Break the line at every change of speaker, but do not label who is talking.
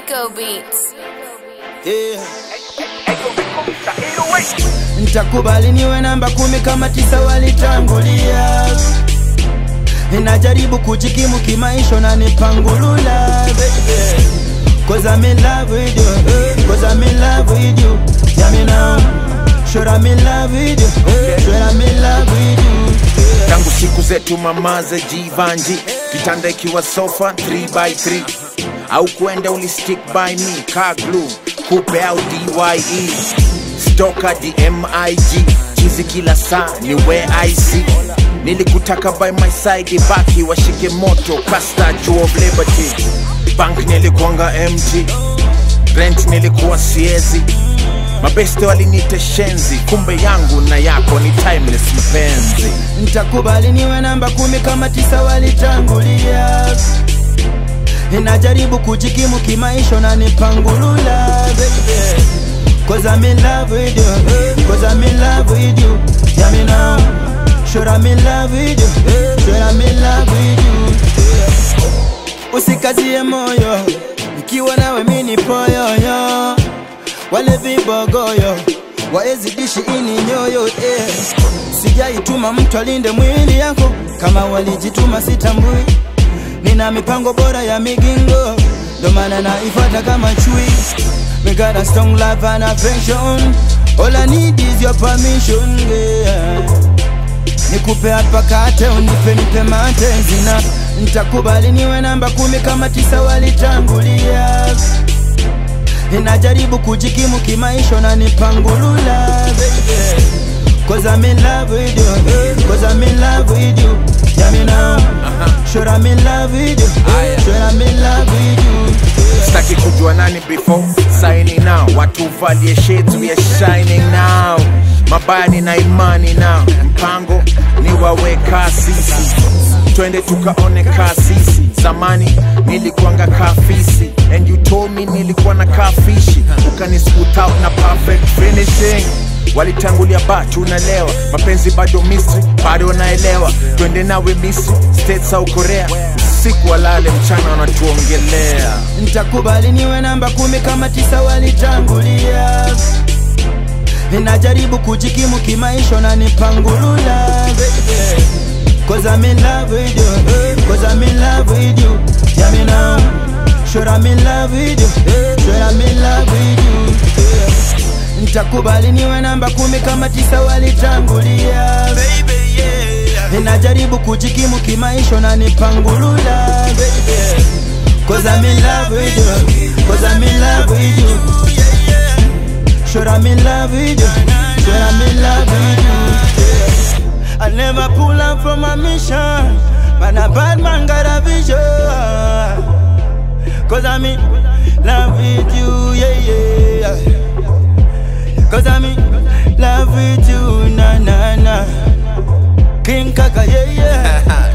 Rico Beats.
yeah. Nitakubali niwe namba kumi kama tisa walitangulia Ninajaribu kujikimu kimaisha na nipangulula baby Cause I'm in love with you Cause I'm in love with you Yeah me now Sure I'm in love with you Sure I'm in love with you
tangu siku zetu mamaze jivanji kitanda ikiwa sofa 3x3 au kwenda ulistick by me car glue kupe au dye stoka dmig chizi kila saa ni where i see nilikutaka by my side baki washike moto kasta juu of liberty bank nilikuanga mt rent nilikuwa siezi mabeste walinite shenzi kumbe yangu na yako ni timeless mpenzi
Nitakubali niwe namba kumi kama tisa walitangulia Ninajaribu kujikimu kimaisha na nipangulula baby Cause I'm in love with you Cause I'm in love with you Yeah me now Sure I'm in love with you Sure I'm in love with you Usikazie moyo Nikiwa nawe mini poyoyo Wale vibogoyo waezidishi ini nyoyo eh. Sijaituma mtu alinde mwili yako kama walijituma sitambui. Nina mipango bora ya migingo, ndo maana naifuata kama chui. We got a strong love and affection, all I need is your permission yeah. Nikupe hapa kate unipe nipe mate zina Nitakubali niwe namba kumi kama tisa walitangulia Ninajaribu kujikimu kimaisha na nipangulula baby Cause I'm in love with you Cause I'm in love with you Yeah me now Sure I'm in love with you Sure I'm in love with you
sitaki kujua nani before signing now watu valie shades we are shining now mabaya nina imani now mpango ni waweka sisi twende tukaone kasisi zamani nilikuanga kafisi and you told me nilikuwa na kafishi ukani scoot out na perfect finishing walitangulia ba tunalewa mapenzi bado misri bado naelewa twende nawe misri states au korea usiku walale mchana wanatuongelea
Nitakubali niwe namba kumi kama tisa walitangulia Ninajaribu kujikimu kimaisha na nipangulula baby Cause I'm in love with you Cause I'm in love with you Yeah me now Sure I'm in love with you Sure I'm in love with you Nitakubali niwe namba kumi kama tisa walitangulia baby yeah Ninajaribu kujikimu kimaisha na nipangulula baby Cause I'm in love with you Cause I'm in love with you Sure I'm in love with you Sure I'm in love with you I never pull up from a mission Man a bad man got a vision Cause I'm in love with you Yeah yeah Cause I'm in love with you Na na na King Kaka yeah yeah